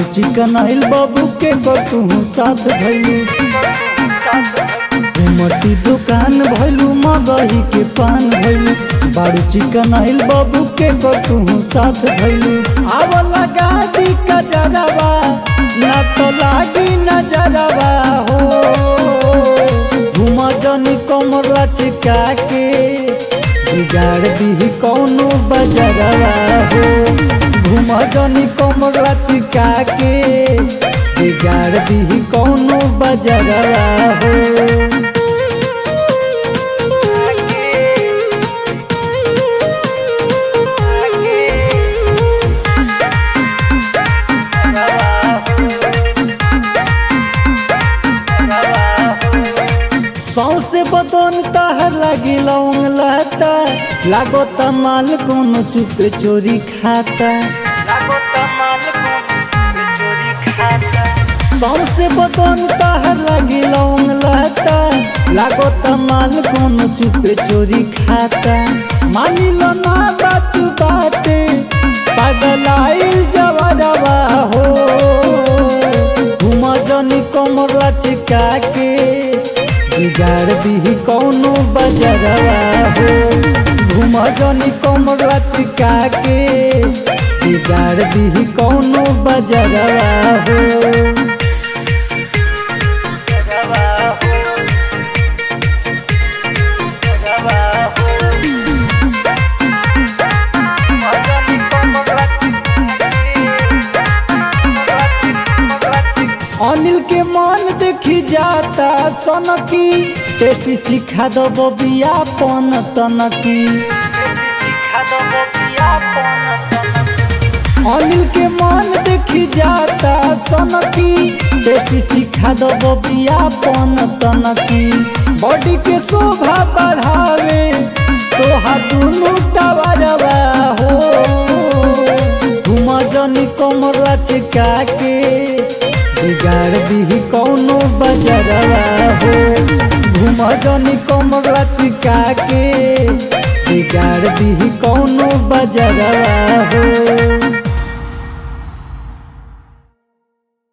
बारू चिकन आइल बाबू के तू साथ भैलू उमटी दुकान भैलू मगही के पान भैलू बारू चिकन आइल बाबू के तू साथ भैलू आव लगा दी कजरवा ना तो लागी नजरवा हो घुमा जनी कमर लचका के बिगाड़ दी कौनो बजरवा हो घुमा जनी कमर लचका के बिगाड़ दी कौनो बजरवा हो सौसे बदन तहर लगी लौंग लाता लागो तमाल कोनो चुप चोरी खाता सौसे बदन तहर लगी लौंग लाता लागो तमाल कोनो चुप चोरी खाता मानी लो ना बात बाटे पगलाइल जवरवा हो घुमा जनी कमर लचका के बिगाड़ दी कौनो बजरवा हो घुम जनी कमर लचका के बिगाड़ दी कौनो बजरवा हो अनिल के मन देखी जाता सनकी टेस्टी चिखा दो बबिया पन तनकी अनिल के मन देखी जाता सनकी टेस्टी चिखा दो बबिया पन तनकी बॉडी के शोभा बढ़ावे तोहा दुनू टवरवा हो घुमा जनी कमर लचका के बिगाड़ दी कौनो बजरवा हो घुम जनी कमर लचका के बिगाड़ दी कौनो बजरवा हो